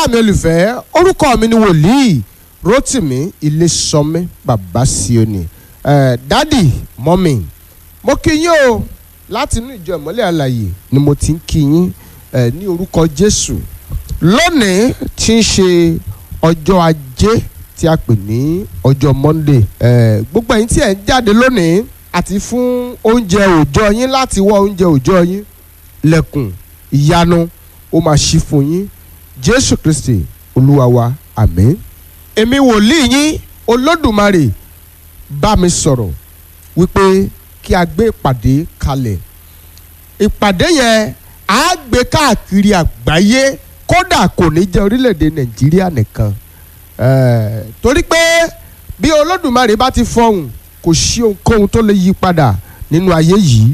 ará mi olùfẹ́ orúkọ mi ni wòlíì Rótìmí Ilésànmí bàbá Síónì ẹ̀ dádì mọ́mì mo kí yín o láti inú ìjọ ìmọ́lẹ̀ àlàyé ni mo ti ń kí yín ẹ̀ ní orúkọ Jésù lónìí tí ń ṣe ọjọ́ ajé tí a pè ní ọjọ́ Monday ẹ̀ gbogbo ẹ̀yin tí ẹ̀ ń jáde lónìí àti fún oúnjẹ òòjọ́ yín láti wọ oúnjẹ òòjọ́ yín lẹ́kùn ìyanu ó máa ṣí fún yín Jésù Kristi olúwa wa àmín èmi wòlíì yín olódùmarè bá mi sọ̀rọ̀ wípé kí a gbé ìpàdé kalẹ̀ ìpàdé yẹn á gbé káàkiri àgbáyé kódà kò ní jẹ́ orílẹ̀-èdè nàìjíríà nìkan Eh, torí pé bí olódùmarè bá ti fọhùn kò sí ohunkóhun tó lè yí padà nínú ayé yìí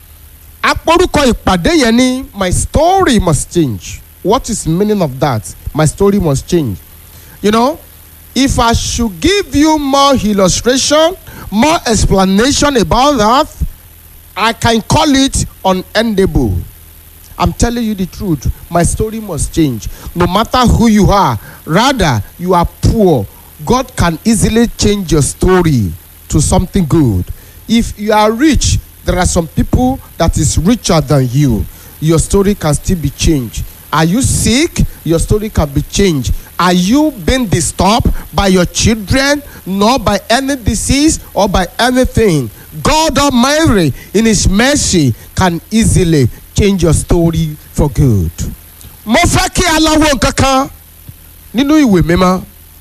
àpòrúkọ ìpàdé yẹn ni my story must change what is meaning of that my story must change you know if i should give you more illustration more explanation about that i can call it unendable i'm telling you the truth my story must change no matter who you are rather you are poor god can easily change your story to something good if you are rich there are some people that is richer than you your story can still be changed are you sick your story can be changed are you being disturbed by your children not by any disease or by anything god almighty in his mercy can easily change your story for good mo fẹ́ kí a lọ wo nǹkan kan nínú ìwé mímọ́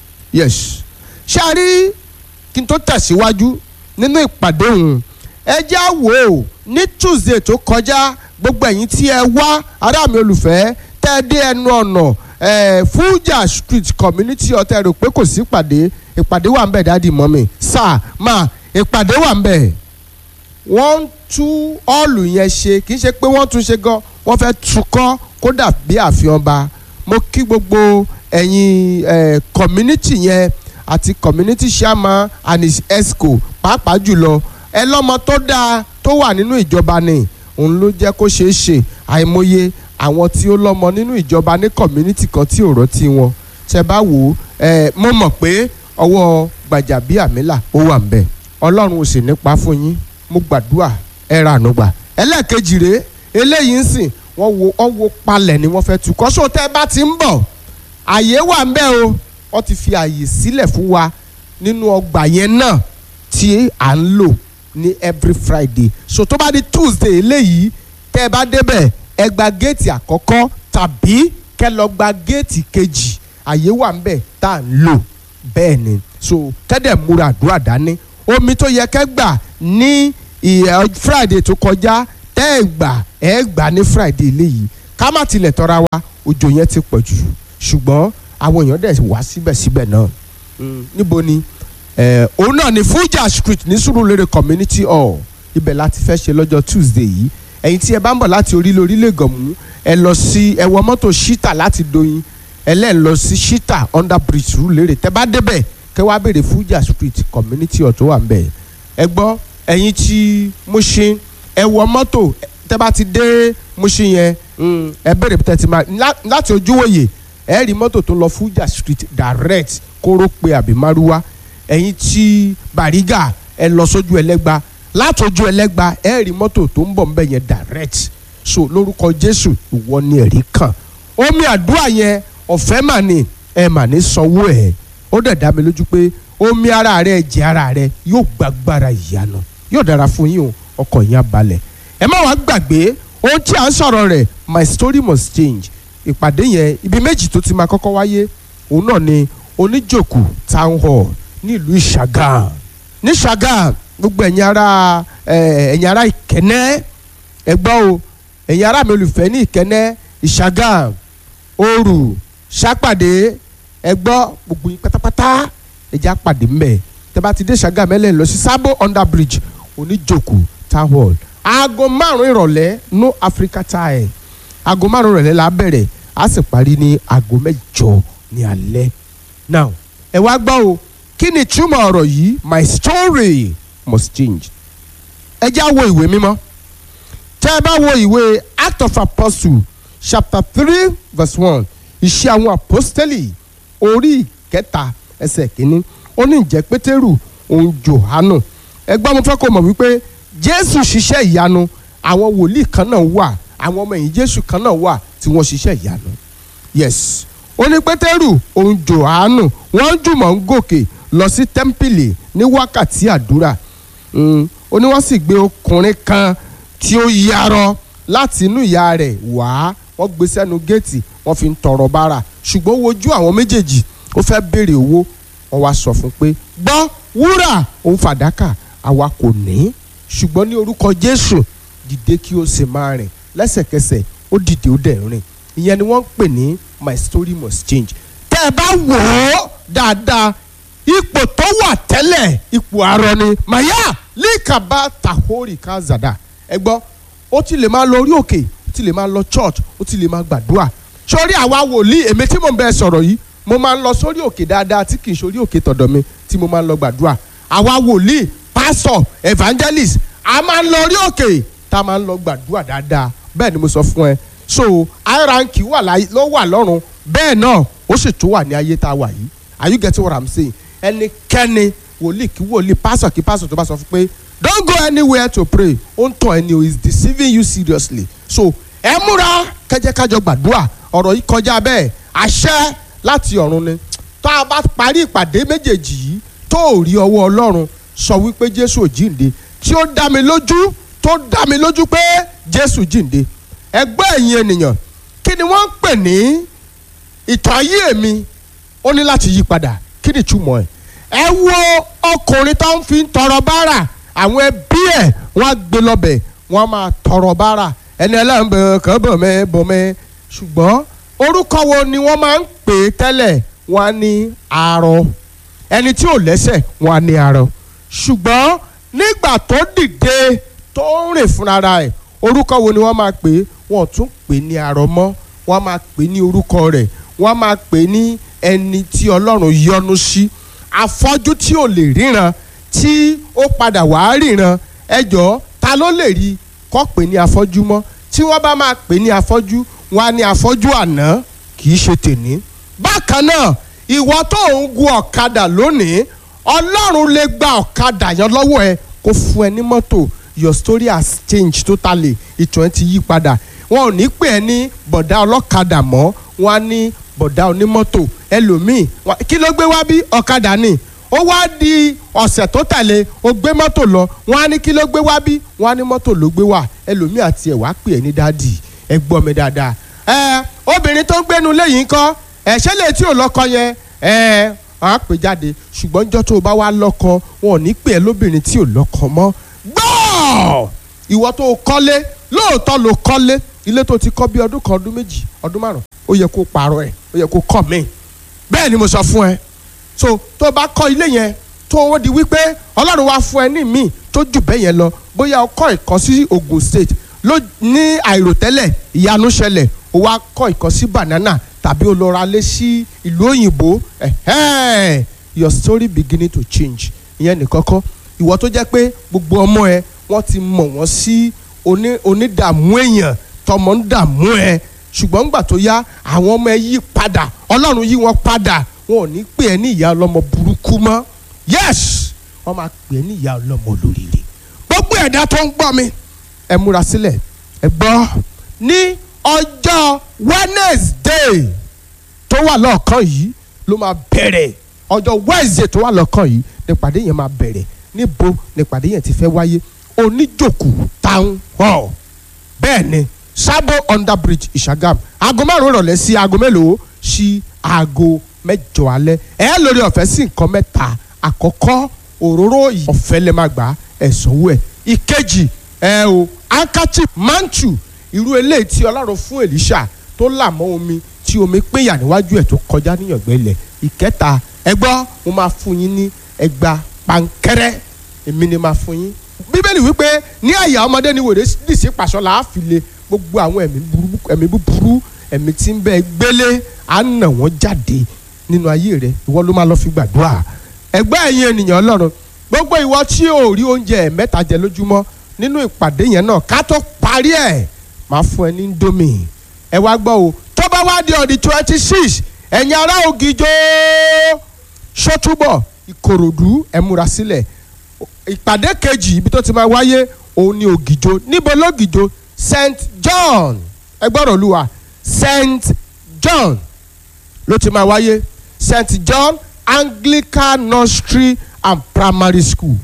yes ṣé a rí kí n tó tẹ̀síwájú nínú ìpàdé òun ẹ já wò ó ní tuesday tó kọjá gbogbo ẹ̀yin tí ẹ wá ará mi olùfẹ́ tẹ́ ẹ dé ẹnu ọ̀nà eh, Fuja street community ọ̀tẹ̀ rò pé kò sí ìpàdé ìpàdé wà ń bẹ̀ dáàdi mọ́mi sáà máa ìpàdé wà ń bẹ̀ wọ́n ń tú ọ́ọ̀lù yẹn ṣe kì í ṣe pé wọ́n tún ṣe gan wọ́n fẹ́ tukọ́ kódà bí àfihàn ba mo kí gbogbo ẹ̀yin eh, community yẹn àti community chairman and his esco pàápàá jùlọ ẹ lọ́mọ tó dáa tó wà nínú ìjọba ni òun ló jẹ́ kó ṣeé ṣe àìmọye àwọn tí ó lọ́mọ nínú ìjọba ní community kan tí ò rántí wọn tẹ bá wò ó ẹ mo mọ̀ pé ọwọ́ Gbàjàbíàmílà ó wà ń bẹ̀ ọlọ́run ò sì nípa fún yín mo gbàdúrà ẹ ra àánú gbà ẹlẹ́ẹ̀kejì rèé eléyìí ń sìn wọ́n wo wọ́n wo palẹ̀ ni wọ́n fẹ́ tu kọ́sọ́ tẹ́ bá ti ń bọ̀ àyè wà ń bẹ̀ o wọ́n ti fi àyè sílẹ̀ fún wa nínú ọgbà yẹn náà tí à ń lò ní every Friday so tó bá di Tuesday eléyìí tẹ́ ẹ bá débẹ̀ ẹ gba géètì àkọ́kọ́ tàbí kẹ́ lọ gba géètì kejì àyè wà ń bẹ̀ tá à ń lò bẹ́ẹ̀ ni so kẹ́dẹ̀ múra àdúrà dání omi tó yẹ kẹ́ gbà ní ìyẹ Friday tó kọjá tẹ́ ẹ gbà ẹ gbà ní Friday eléyìí ká má tilẹ̀ tọ́ra wa òjò yẹn ti pọ̀ jù ṣùgbọ́n àwọn èèyàn dẹ̀ wá síbẹ̀síbẹ̀ náà níbo ni òun náà ni Fuja Street ní Surulere Community Hall ibẹ̀ láti fẹ́ ṣe lọ́jọ́ Tuesday yìí ẹ̀yin tí ẹ bá ń bọ̀ láti orílẹ̀ orílẹ̀ gànmú ẹ lọ sí ẹ wọ mọ́tò Shita láti Doyin ẹ lẹ́ẹ̀ lọ sí Shita under bridge Surulere tẹ bá débẹ̀ kẹ́ wá béèrè Fuja Street Community Hall tó wà ń bẹ̀ ẹ gbọ́ ẹ̀yin tí Mushin ẹ wọ mọ́tò tẹ bá ti dé Mushin yẹn ẹ béèrè tẹ ti máa láti ojúwòye ẹ rí mọ́tò tó lọ Fuja Street direct kóró pé àbí márúwá ẹ̀yin tí Bàrígà ẹ lọ sójú ẹlẹ́gba látọjú ẹlẹ́gba ẹ rí mọ́tò tó ń bọ̀ nbẹ̀ yẹn direct so lórúkọ Jésù ìwọ ni ẹ̀rí kàn omi àdúrà yẹn ọ̀fẹ́ mà ní ẹ mà ní sanwó ẹ̀ ó dẹ̀ dá mi lójú pé omi ara rẹ ẹ̀jẹ̀ ara rẹ yóò gbàgbára ìyanu yóò dára fún yín o ọkàn yín á balẹ̀ ẹ má wàá gbàgbé ohun tí à ń sọ̀rọ̀ rẹ̀ my story must change ìpàdé yẹn ibi méjì tó ti máa kọ́kọ́ wáyé òun náà ni oníjòkù town hall nílùú ìṣàgàm ní ṣàgàm gbogbo ẹ̀yin ará ẹ̀yin ará ìkẹ́nẹ́ ẹgbọ́n o ẹ̀yin ará mi olùfẹ́ ní ìkẹ́nẹ́ ìṣàgàm òrù ṣàpàdé ẹgbọ́n gbogbo yín pátápátá ẹ̀jẹ̀ àpàdé mbẹ̀ tẹ́ bá ti dé ṣàgàm ẹ̀ lẹ́yìn lọ sí sábò under bridge oníjòkù town hall aago márùn-ún ìrọ̀lẹ́ no Africa time aago márùn-ún ìrọ̀lẹ́ la bẹ̀rẹ̀ a sì parí ní aago mẹ́jọ ní alẹ́ now ẹ wá gbọ́ o kí ni túmọ̀ ọ̀rọ̀ yìí my story must change ẹ já wo ìwé mímọ́ tẹ́ ẹ bá wo ìwé act of apostle chapter three verse one iṣẹ́ àwọn àpọ́stẹ́lì orí ìkẹta ẹsẹ̀ kínní ó ní ìjẹ́ pétérù òun jòhánù ẹgbẹ́ mo fẹ́ kó mọ̀ wípé jésù ṣiṣẹ́ ìyanu àwọn wòlíì kan náà wà àwọn ọmọ ẹ̀yìn jésù kan náà wà tí wọ́n ṣiṣẹ́ ìyanu yes ó ní pétérù òun jòhánù wọ́n jùmọ̀ ń gòkè lọ sí tẹ́ḿpìlì ní wákàtí àdúrà Mm, ó ní wọ́n sì gbé ọkùnrin kan tí ó yarọ láti inú ìyá rẹ̀ wá wọ́n gbé sẹ́nu géètì wọ́n fi ń tọrọ bárà ṣùgbọ́n ó wojú àwọn méjèèjì ó fẹ́ béèrè owó wọ́n wá sọ fún un pé gbọ́ wúrà òun fàdákà àwa kò ní ṣùgbọ́n ní orúkọ jésù dìde kí o sì máa rìn lẹ́sẹ̀kẹsẹ̀ ó dìde ó dẹ̀ rìn ìyẹn ni wọ́n ń pè ní my story must change tẹ́ ẹ bá wò ó dáadáa ipò tó wà tẹ́lẹ̀ ipò arọ ni màyà líkàbá tahori kazada ẹ gbọ́ ó ti lè máa lọ orí òkè ó ti lè máa lọ church ó ti lè máa gbàdúrà sórí àwa wòlíì èmi tí mò ń bẹ sọ̀rọ̀ yìí mo máa ń lọ sórí òkè dáadáa tí kì í sórí òkè tọ̀dọ̀ mi tí mo máa ń lọ gbàdúrà àwa wòlíì pastor evangelist a máa ń lọ orí òkè tá a máa ń lọ gbàdúrà dáadáa bẹ́ẹ̀ ni mo sọ fún ẹ so high rank wà láyé ló wà lọ́run bẹ́ẹ̀ náà ó sì tún wà ní ayé tá a wà yìí are you getting what i'm saying ẹnikẹ́ni wòlíì kí wòlíì pásọ̀ kí pásọ̀ tó bá sọ fún pé don't go anywhere to pray ó ń tàn ẹni o is deceiving you seriously so ẹ múra kẹjẹkájọ gbàdúrà ọ̀rọ̀ yìí kọjá bẹ́ẹ̀ àṣẹ láti ọ̀run ni tó a bá parí ìpàdé méjèèjì yìí tó ò rí ọwọ́ ọlọ́run sọ wípé jésù ò jíǹde tí ó dá mi lójú tó dá mi lójú pé jésù jíǹde ẹgbẹ́ ẹ̀yin ènìyàn kí ni wọ́n ń pè ní ìtàn ayé mi ó ní láti yí padà kí ni ìtumọ̀ ẹ̀ ẹ wo ọkùnrin tó ń fi ń tọrọ bárà àwọn ẹbí ẹ̀ wọ́n á gbé lọ́bẹ̀ wọ́n á máa tọrọ bárà ẹni ẹlẹ́rìn bẹ̀rẹ̀ kàn bọ̀ mẹ́ bọ̀ mẹ́ ṣùgbọ́n orúkọ wo ni wọ́n máa ń pè é tẹ́lẹ̀ wọ́n á ní arọ ẹni tí ò lẹ́sẹ̀ wọ́n á ní arọ ṣùgbọ́n nígbà tó dìde tó ń rìn fúnra ẹ̀ orúkọ wo ni wọ́n máa pè é wọ́n tún pè é ní arọ mọ́ wọ́n á máa pè é ní orúkọ rẹ̀ wọ́n á máa pè é ní ẹni tí ọlọ́run yọ́nú sí afọ́jú tí ò lè ríran tí ó padà wá ríran ẹjọ́ ta ló lè rí kọ́ pè ní afọ́jú mọ́ tí wọ́n bá máa pè ní afọ́jú wọn á ní afọ́jú àná kì í ṣe tèní. bákan náà ìwọ tó ń gun ọ̀kadà lónìí ọlọ́run lè gba ọ̀kadà yẹn lọ́wọ́ ẹ kó fún ẹ ní mọ́tò your story has changed totally ìtàn ẹ ti yí padà wọn ò ní pè ẹ ní bọ̀dá ọlọ́kadà mọ́ wọn á ní bọ̀dá onímọ́tò ẹlòmíì kí ló gbé wá bí ọ̀kadà ni ó wá di ọ̀sẹ̀ tó tẹ̀lé ó gbé mọ́tò lọ wọ́n á ní kí ló gbé wá bí wọ́n á ní mọ́tò ló gbé wá ẹlòmíì àti ẹ̀ wá pè é ní dádì ẹ gbọ́ mi dáadáa ẹ obìnrin tó ń gbénu léyìí ńkọ́ ẹ ṣé lè tí ò lọ́kọ yẹn ẹ wọ́n á pè jáde ṣùgbọ́n níjọ́ tó o bá wá lọ́kọ wọn ò ní pè é lóbìnrin tí ò lọ́kọ mọ́ gbọ́ ìwọ tó o kọ́lé lóòótọ́ ló kọ́lé ilé tó ti kọ́ bí ọdún kan ọdún méjì ọdún márùn ó yẹ kó pààrọ̀ ẹ̀ ó yẹ kó kọ́ mi bẹ́ẹ̀ ni mo sọ fún ẹ so tó bá kọ́ ilé yẹn tó ó di wípé ọlọ́run wá fún ẹ ní míì tó jù bẹ́ẹ̀ yẹn lọ bóyá o kọ́ ìkọ́ sí Ogun State ló ní àìròtẹ́lẹ̀ ìyanu ṣẹlẹ̀ o wá kọ́ ìkọ́ sí banana tàbí o lọ ra lé sí ìlú òyìnbó ẹ̀hẹ́n your story beginning to change ìyẹn nìkọ́kọ́ ìwọ tó jẹ́ pé gbogbo ọmọ ẹ wọ́n ti mọ̀ wọ́n sí onídààmú èèyàn tọmọ ń dààmú ẹ ṣùgbọ́n ńgbà tó yá àwọn ọmọ ẹ yí padà ọlọ́run yí wọn padà wọn ò ní pè ẹ́ ní ìyá ọlọ́mọ burúkú mọ́ yes wọ́n máa pè ẹ́ ní ìyá ọlọ́mọ olóríire gbogbo ẹ̀dá tó ń gbọ́ mi ẹ múra sílẹ̀ ẹ gbọ́ ní ọjọ́ Wednesday tó wà lọ́ọ̀kan yìí ló máa bẹ̀rẹ̀ ọjọ́ Wednesday tó wà lọ́ọ̀kan yìí nípàdé yẹn máa bẹ̀rẹ̀ níbo nípàdé yẹn ti fẹ́ wáyé oníjòkù town hall bẹ́ẹ̀ ni Sabo under bridge Ìṣàgàm aago márùn rọ̀lẹ́ sí aago mélòó sí aago mẹ́jọ alẹ́ ẹ lórí ọ̀fẹ́ sí nǹkan mẹ́ta àkọ́kọ́ òróró yìí ọ̀fẹ́ lè máa gbà ẹ̀ sanwó ẹ̀ ìkejì ẹ o ankachi mantu irú eléyìí tí ọlọ́run fún Èlíṣà tó là mọ́ omi tí omi péyà níwájú ẹ̀ tó kọjá níyàngbẹ́ ilẹ̀ ìkẹta ẹ gbọ́ mo máa fún yín ní ẹgbà pankẹ́rẹ́ èmi ni máa fún yín bíbélì wípé ní àyà ọmọdé ni wèrè dìsí pàṣọ là á fi le gbogbo àwọn ẹ̀mí burúkú ẹ̀mí búburú ẹ̀mí tí ń bẹ gbélé á nà wọ́n jáde nínú ayé rẹ ìwọ ló máa lọ fi gbàdúrà ẹgbẹ́ ẹ̀yin ènìyàn ọlọ́run gbogbo ìwọ tí ò rí oúnjẹ mẹ́ta jẹ lójúmọ́ nínú ìpàdé yẹn náà ká tó parí ẹ̀ máa fún ẹ ní ndómì ẹ wá gbọ́ o tó bá bá wá di ọ̀dì twenty six ẹ̀yin ará ògìjó ṣọ́túbọ̀ ìkòròdú ẹ múra sílẹ̀ ìpàdé kejì ibi tó ti máa wáyé òun ni ògìjó níbo lógìjó st john ẹ gbọ́dọ̀ olúwa st john ló ti máa wáyé st john anglican nursery and primary school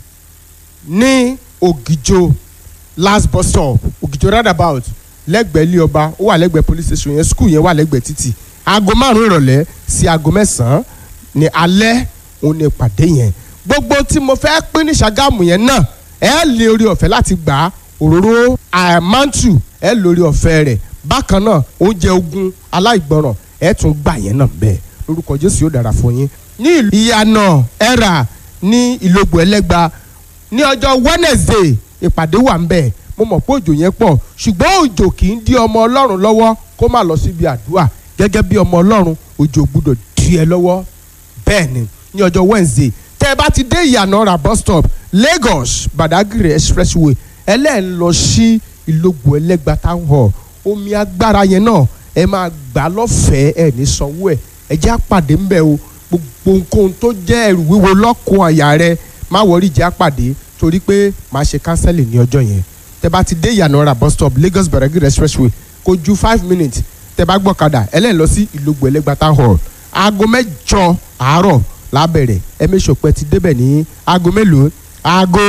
ní ògìjó last bus stop ògìjó roundabout lẹ́gbẹ̀ẹ́ ilé ọba ó wà lẹ́gbẹ̀ẹ́ police station yẹn school yẹn wà lẹ́gbẹ̀ẹ́ títì aago márùn ìrọ̀lẹ́ sí aago mẹ́sàn-án ní alẹ́ òun ní ìpàdé yẹn gbogbo tí mo fẹ́ pín ní Ṣàgámù yẹn náà ẹ lè orí ọ̀fẹ́ láti gbà á òróró àmàntù ẹ lórí ọ̀fẹ́ rẹ̀ bákan náà oúnjẹ ogun aláìgbọràn ẹ tún gbà yẹn náà bẹ́ẹ̀ lórúkọ Jésù yóò dára fún yín ní ìlú ìyànà ẹ̀rà ní ìlógbò ẹlẹ́gba ní ọjọ́ Wednesday ìpàdé wà ń bẹ̀ mo mọ̀ pé òjò yẹn pọ̀ ṣùgbọ́n òjò kì í dí ọmọ Ọlọ́run lọ́wọ́ kó má lọ síbi àdúrà gẹ́gẹ́ bí ọmọ Ọlọ́run òjò gbúdọ̀ dí ẹ lọ́wọ́ bẹ́ẹ̀ ni ní ọjọ́ Wednesday tẹ́ ẹ bá ti dé ìyànà ra bus stop Lagos Badagry expressway ẹlẹ́ẹ̀ lọ sí ìlógbò ẹlẹ́gba town hall omi agbára yẹn náà ẹ máa gbà lọ́fẹ̀ẹ́ ẹ ní sanwó ẹ̀ ẹ jẹ́ àpàdé ń bẹ̀ o gbogbo nǹkan tó jẹ́ ẹrù wíwo lọ́kùn àyà rẹ má wọrí jẹ́ àpàdé torí pé màá ṣe kánsẹ́lì ní ọjọ́ yẹn tẹ́ bá ti dé ìyànà ra bus stop Lagos Badagry expressway kò ju five minutes tẹ́ bá gbọ́kadà ẹlẹ́ẹ̀ lọ sí ìlógbò ẹlẹ́gba town hall aago mẹ́jọ àárọ̀ lábẹ̀rẹ̀ ẹ méṣọ pé ti débẹ̀ ní aago mélòó aago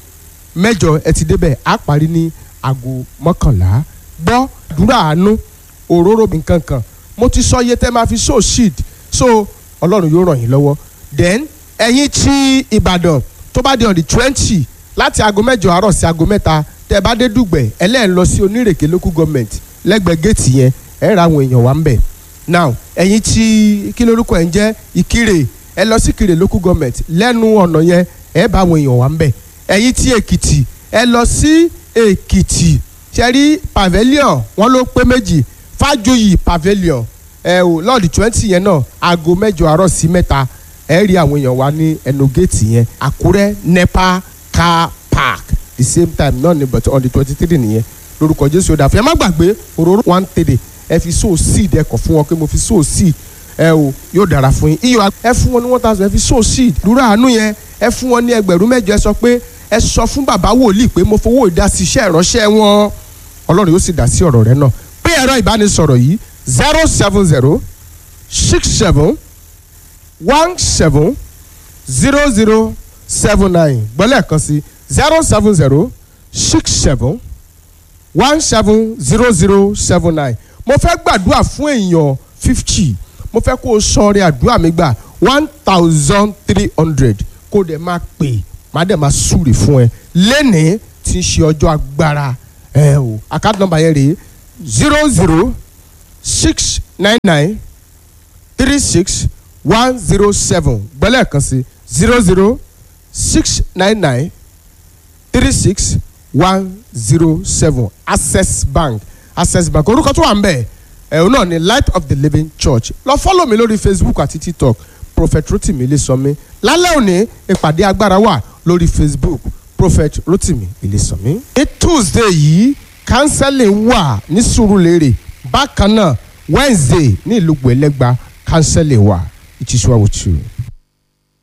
mẹ́jọ ẹ ti débẹ̀ á parí ní aago mọ́kànlá gbọ́ àdúrà àánú òróró nǹkan kan mo ti sọ iye tẹ́ máa fi sow seed so ọlọ́run yóò ràn yín lọ́wọ́ then ẹ̀yin tí ìbàdàn tó bá di on the twenty láti aago mẹ́jọ àárọ̀ sí aago mẹ́ta tẹ́ bá dé dùgbẹ̀ ẹlẹ́ẹ̀ lọ sí onírèké local government lẹ́gbẹ̀ẹ́ géètì yẹn ẹ̀ ra àwọn èèyàn wá ń bẹ̀ now ẹ̀yin tí kí lórúkọ ẹ̀ ń jẹ́ ìkirè ẹ lọ sí ìkirè local government lẹ́nu ọ̀nà yẹn ẹ̀ bá àwọn èèyàn wá ń bẹ̀ ẹ̀yin tí èkìtì ẹ lọ sí èkìtì ṣẹ́rí pavilion wọ́n ló pé méjì fájuyì pavilion ẹ ò lọ́ọ̀dì twenty yẹn náà aago mẹ́jọ àárọ̀ sí mẹ́ta ẹ rí àwọn èèyàn wá ní ẹnu géètì yẹn àkúrẹ́ nepa car park the same time náà ni but on the twenty three nìyẹn lórúkọ jésù ó dà fún ẹ má gbàgbé òróró one three ẹ fi sow seed ẹ kọ fún wọn pé mo fi sow seed ẹ o yóò dára fún yín iyọ̀ ẹ fún wọn ní one thousand ẹ fi sow seed dúró àánú yẹn ẹ fún wọn ní ẹgbẹ̀rún mẹ́jọ ẹ sọ pé ẹ sọ fún bàbá wòlíì pé mo fowó ìdásí iṣẹ́ ìránṣẹ́ wọn ọlọ́run yóò sì dá sí ọ̀rọ̀ rẹ náà pé ẹ̀rọ ìbánisọ̀rọ̀ yìí zero seven zero six seven one seven zero zero seven nine gbọ́lẹ̀ kan sí zero seven zero six seven one seven zero zero seven nine mo fẹ́ gbàdúrà fún èèyàn fifty mo fẹ́ kó o sọ̀rọ̀ àdúrà mi gbà one thousand three hundred kó o dẹ̀ máa pè má dẹ̀ máa súre fún ẹ lẹ́nìí tí ń ṣe ọjọ́ agbára ẹ o account number yẹn rèé zero zero six nine nine three six one zero seven gbọ́lẹ̀ kan sí zero zero six nine nine three six one zero seven access bank access bank orúkọ tó wà ń bẹ̀ ẹ̀hún náà ni light of the living church lọ fọ́lọ̀ mi lórí facebook àti tiktok prophet rotimi ilesanmi lálẹ́ òní ìpàdé agbára wà lórí facebook prophet rotimi ilesanmi. ní tuesday yìí counseling wà ní sùúrùlérè bákan náà wednesday ní ìlú gbẹ̀lẹ́gba counseling wà it is well with you.